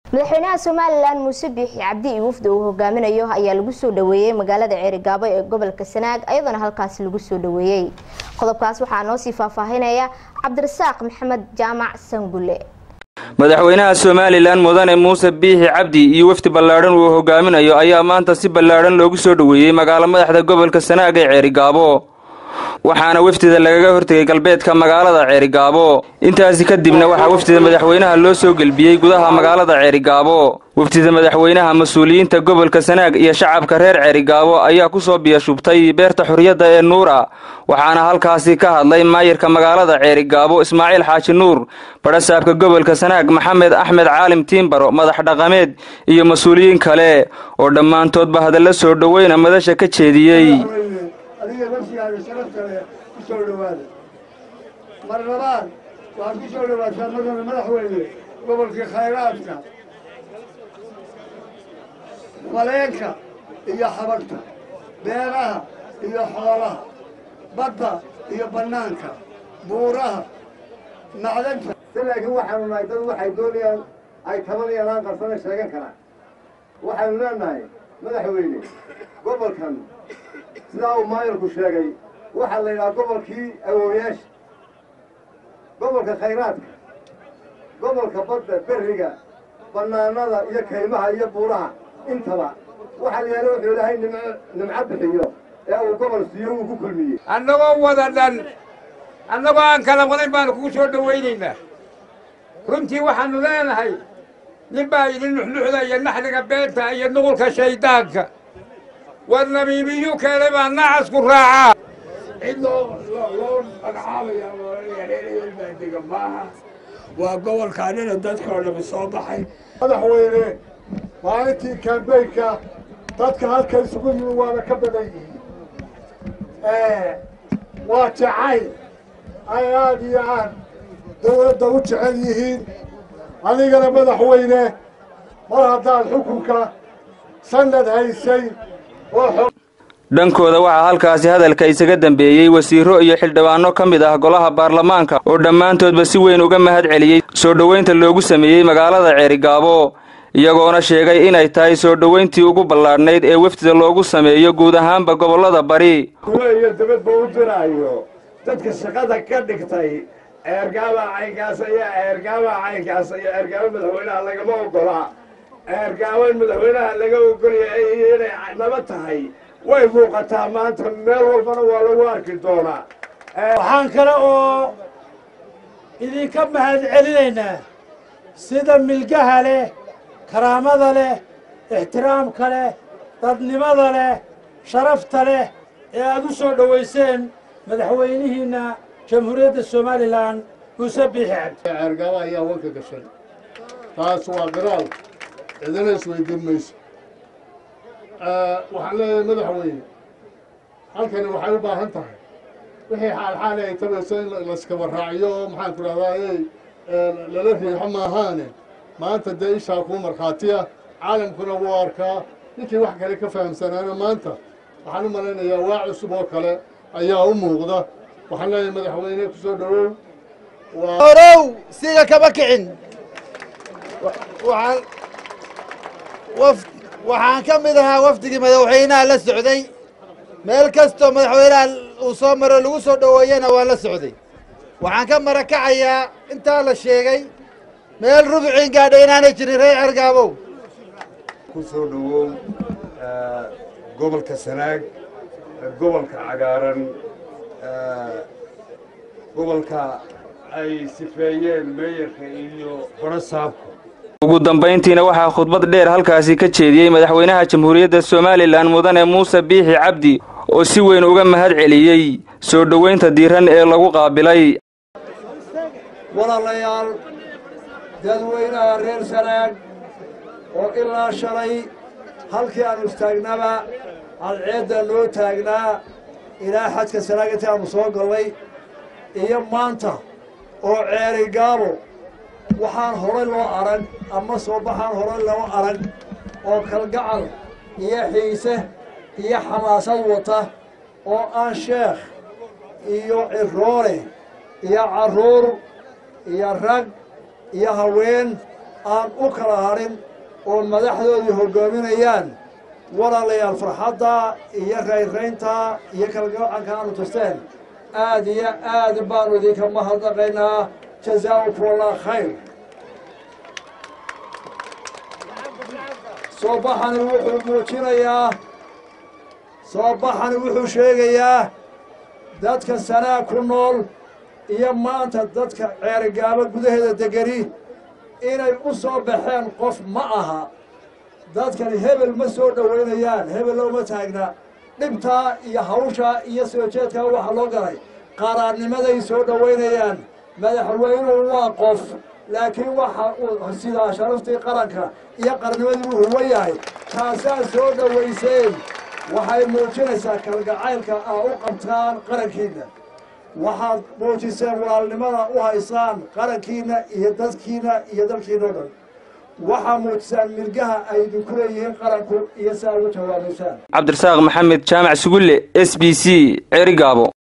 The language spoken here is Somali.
madaxweynaha somalilan muuse biixi cabdi iyo wafda uu hogaaminayo ayaa lagu soo dhaweeyey magaalada ceerigaabo ee gobolka sanaag iyadoona halkaasi lagu soo dhaweeyey qodobkaas waxaa noo sii faahfaahinaya cabdirasaaq maxamed jaamac sangulle madaxweynaha somalilan mudane muuse biixi cabdi iyo wafdi ballaadhan uu hogaaminayo ayaa maanta si ballaadhan loogu soo dhaweeyey magaalo madaxda gobolka sanaag ee ceerigaabo waxaana wafdida lagaga hortegay galbeedka magaalada ceerigaabo intaasi kadibna waxaa wafdida madaxweynaha loo soo gelbiyey gudaha magaalada ceerigaabo wafdida madaxweynaha mas-uuliyiinta gobolka sanaag iyo shacabka reer ceerigaabo ayaa ku soo biyashubtay beerta xurriyadda ee nuura waxaana halkaasi ka hadlay maayirka magaalada ceerigaabo ismaaciil xaaji nuur badhasaabka gobolka sanaag maxamed axmed caalim tiimbaro madax dhaqameed iyo mas-uuliyiin kale oo dhammaantoodba hadalla soo dhoweyna madasha ka jeediyey adiga nafsigaaga sharafta leh ku soo dhowaada mar labaad waxaad ku soo dhowaataa madana madaxweyne gobolkii khayraadka maleenka iyo xabagta beeraha iyo xoolaha badda iyo bannaanka buuraha macdanta si laakiin waxaanu nahay dad waxay doonayaan ay tabanayaan aan qarsana sheegan karaan waxaynu leenahay madaxweyne gobolkan sidaa uu maayarku sheegay waxaa la yidhaha gobolkii awooyaasha gobolka khayraadka gobolka badda berriga bannaanada iyo kaymaha iyo buuraha intaba waxaa la yidhahda wuxuu ilaahay nimco nimco bixiyo ee uu gobol siiyo uu ku kulmiyey annagoo wada dhan annagoo aan kala wadayn baanu kugu soo dhowaynaynaa runtii waxaannu leenahay nin baa idin nuxnuxda iyo naxliga beenta iyo nuqulka shayddaanka war nabiibiyu keenay baa nacasku raacaa cid loo loo magacaabaya baadega maaha waa gobolkaanina dadkoo dhami soo baxay madaxweyne maalintii kambeynka dadka halka isugu yimi waana ka badan yihiin waa jacayl ay aad iyo aad dawladda u jecel yihiin adigana madaxweyne mar haddaad xukunka sanad haysay oo dhankooda waxaa halkaasi hadalka isaga dambeeyey wasiiro iyo xildhibaano ka mid ah golaha baarlamaanka oo dhammaantoodba si weyn uga mahad celiyey soo dhoweynta loogu sameeyey magaalada ceerigaabo iyagoona sheegay inay tahay soo dhoweyntii ugu ballaadhnayd ee wafdida loogu sameeyo guud ahaanba gobollada bari kule iyo dabadba u diraayo dadka shaqada ka dhigtay eergaaba caynkaas iyo eergaaba caynkaas iyo eergaaba madaxweynaha lagama ogola eergaaba in madaxweynaha laga ogolyahay inay naba tahay way muuqataa maanta meel walbana waa lagu arki doonaa waxaan kale oo idinka mahad celinaynaa sida milgaha leh karaamada leh ixtiraamka leh dadnimada leh sharafta leh ee aad u soo dhowayseen madaxweynihiinna jamhuuriyadda somalilan muuse biixi cabdi ceergaaba ayaa wanka gashay taas waa qiraal cidina isweydiin mayso waxaan leeyahay madaxweyne halkani waxay u baahan tahay wixii xaalxaali ay tabayso in layskaba raaciyo oo maxaan ku dhahdaa ey lala riixo maahaane maanta dee ishaa kuu markhaatiya caalamkuna wuu arkaa ninkii wax kale ka fahamsanaana maanta waxaan u malaynayaa waa cusub oo kale ayaa u muuqda waxaan leeyahay madaxweyne ku soo dhowow horow siga kama kicin waxaan waf waxaan ka mid ahaa wafdigii madaxweynaha la socday meel kastoo madaxweynaha uu soo maro lagu soo dhoweeyena waan la socday waxaan ka marakacayaa intaa la sheegay meel rubuciin gaadha inaanay jirin reer cergaabow ku soo dhowow gobolka sanaag gobolka cagaaran gobolka ay sifeeyeen meeyarka iyo barasaabka ugu dambayntiina waxaa khudbad dheer halkaasi ka jeediyey madaxweynaha jamhuuriyadda somalilan mudane muuse biixi cabdi oo si weyn uga mahad celiyey soo dhoweynta diiran ee lagu qaabilay walaalayaal dadweynaha reer sanaag oo ilaa shalay halkii aanu istaagnaba cadceedda loo taagnaa ilaa xadka sanaag intii aanu soo gallay iyo maanta oo ceeri gaabo waxaan horay loo arag ama soo baxaan horay loo arag oo kalgacal iyo xiise iyo xamaasad wata oo aan sheekh iyo ciroole iyo carruur iyo rag iyo haween aan u kala hadhin oo madaxdoodii hoggaaminayaan walaalayaal farxadda iyo rayraynta iyo kalgacanka aanu tusteen aad iyo aad baanu idinka mahadnaqaynaa jazaakum allah khayr soo baxani wuxuu muujinayaa soo baxani wuxuu sheegayaa dadka sanaa ku nool iyo maanta dadka ceerigaabo gudaheeda degani inay u soo baxeen qof ma aha dadkani hebel ma soo dhowaynayaan hebel looma taagna dhibtaa iyo hawshaa iyo soo jeedkaa waxaa loo galay qaraarnimaday soo dhowaynayaan madaxweynuhu waa qof laakiin waxa uu sidaa sharaftii qaranka iyo qarnimadii uu huwan yahay taasaa soo dhowayseen waxay muujinaysaa kalgacaylka aa u qabtaan qarankiinna waxaad muujiseen walaalnimada u haysaan qarankiinna iyo dadkiinna iyo dalkiina o dhan waxaa muujisaan mirgaha ay idinku leeyihiin qaranku iyo si aad uga jawaabaysaan cabdirasaaq maxamed jaamac sugulle s b c ceerigaabo